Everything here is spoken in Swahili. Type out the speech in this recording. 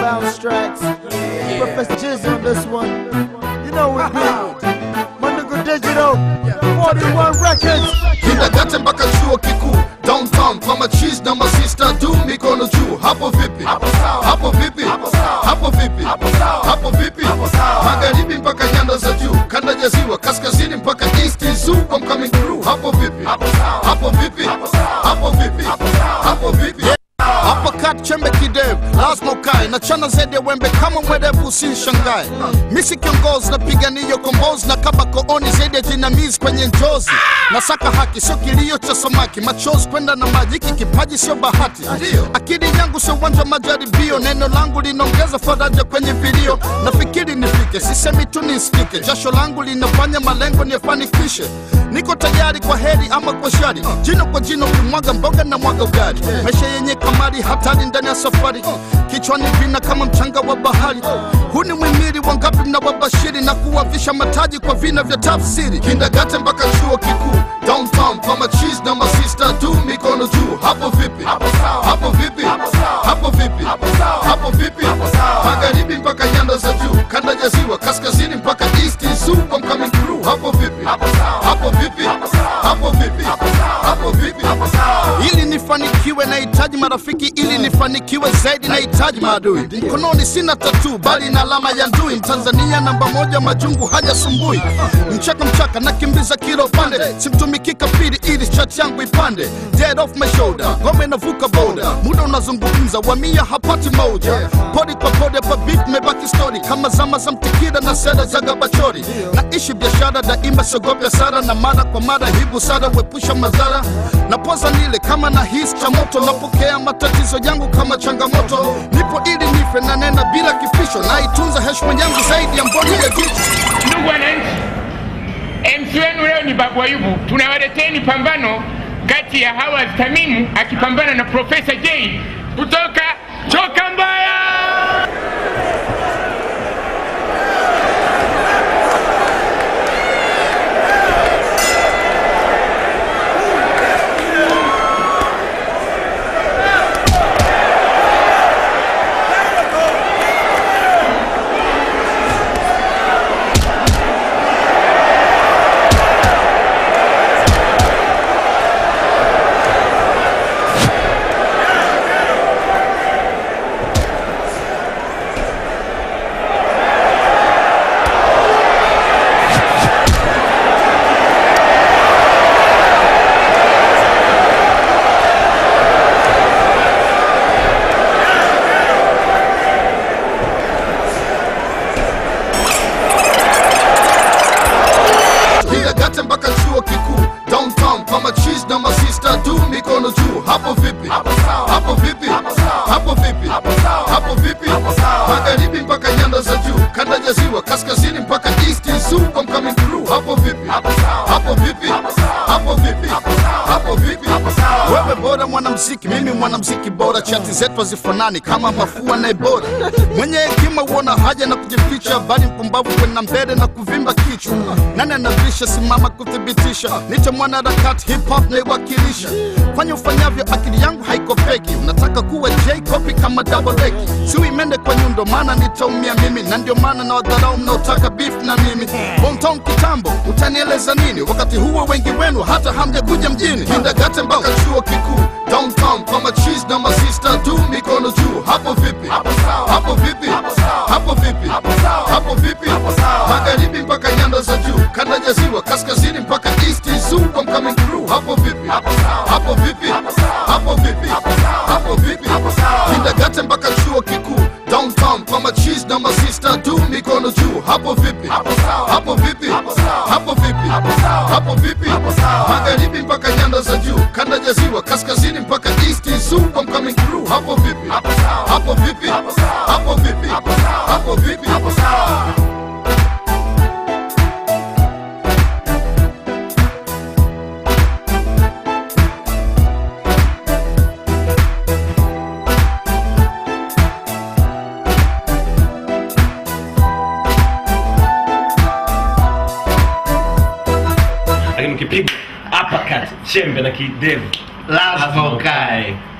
bounce tracks. Professor Jizz on this one. You know we be. My nigga Digital. 41 Records. Kindergarten mpaka chuo kikuu downtown kwa machis na masista tu mikono juu hapo vipi hapo vipi hapo vipi hapo vipi magharibi mpaka nyanda za juu kanda ya ziwa kaskazini mpaka east zoo I'm coming through hapo vipi hapo vipi hapo vipi hapo vipi hapo kat chembe kidevu lazima ukae na chana zaidi ya wembe kama mwerevu usinishangae misi kiongozi napigania kombozi na kaba kooni zaidi ya jinamizi kwenye njozi nasaka haki sio kilio cha samaki machozi kwenda na maji hiki kipaji sio bahati akili yangu sio uwanja wa majaribio neno langu linaongeza faraja kwenye vilio nafikiri nifike sisemi tu nisikike jasho langu linafanya malengo niyafanikishe niko tayari kwa heri ama kwa shari jino kwa jino kimwaga mboga na mwaga ugali maisha yenye kamari hatari ndani ya safari kichwani vina kama mchanga wa bahari huu ni mwimiri wangapi mnawabashiri na kuwavisha mataji kwa vina vya tafsiri kindagate mpaka chuo kikuu downtown kwa machis na masista tu mikono juu hapo vipi hapo vipi hapo vipi hapo vipi magharibi mpaka nyanda za juu kanda ya ziwa kaskazini mpaka east zoo I'm coming through hapo vipi hapo vipi hapo vipi hapo vipi ili nifanikiwe nahitaji marafiki ili nifanikiwe zaidi nahitaji maadui mkononi sina tatu bali na alama ya ndui mtanzania namba moja majungu hajasumbui mchaka mchaka nakimbiza kilo pande simtumiki kafiri ili chat yangu ipande dead off my shoulder ngome navuka boda muda unazungumza wamia hapati moja podi kwa podi hapa beat mebaki story kama zama za mtikira na sera za gabachori naishi biashara daima siogope sara na mara kwa mara hii busara huepusha madhara napoza nile kama na hisi cha moto napokea matatizo yangu kama changamoto nipo ili nife na nena bila kipisho naitunza heshima yangu zaidi ya mboni ya jicho Ndugu wananchi, MC wenu leo ni Babu Ayubu. Tunawaleteni pambano kati ya Hawaz Tamimu akipambana na Profesa J kutoka Choka Mbaya. Kindergarten mpaka chuo kikuu downtown kwa machis na masista tu mikono juu hapo vipi hapo vipi hapo vipi hapo vipi magharibi mpaka nyanda za juu kanda ya ziwa kaskazini mpaka east zoo I'm coming through hapo vipi hapo vipi hapo vipi hapo vipi wewe bora mwanamziki mimi mwanamziki bora chati zetu hazifanani kama mafua na ebora mwenye hekima huona haja na kujificha bali mpumbavu kwenda mbele na kuvimba kichwa nani anavisha simama kuthibitisha niche mwanaharakati hip hop naiwakilisha fanya ufanyavyo akili yangu haiko feki unataka kuwa j copy kama double leki siwi mende kwa nyundo maana nitaumia mimi na ndio maana na wadharau mnaotaka beef na mimi hometown kitambo utanieleza nini wakati huo wengi wenu hata hamjakuja mjini kindagate mpaka chuo kikuu downtown kwa machis na masista tu mikono juu hapo vipi hapo vipi hapo vipi hapo vipi magharibi mpaka nyanda za juu kanda ya ziwa kaskazini mpaka east zoo I'm coming through hapo vipi hapo vipi hapo vipi hapo vipi kindagate mpaka chuo kikuu downtown kwa machis na masista tu mikono juu hapo vipi hapo vipi hapo vipi hapo vipi magharibi mpaka nyanda za juu kanda ya ziwa kaskazini mpaka east zoo I'm coming through hapo vipi hapo vipi hapo vipi hapo vipi lakini ukipigwa uppercut chembe na kidevu lazima ukae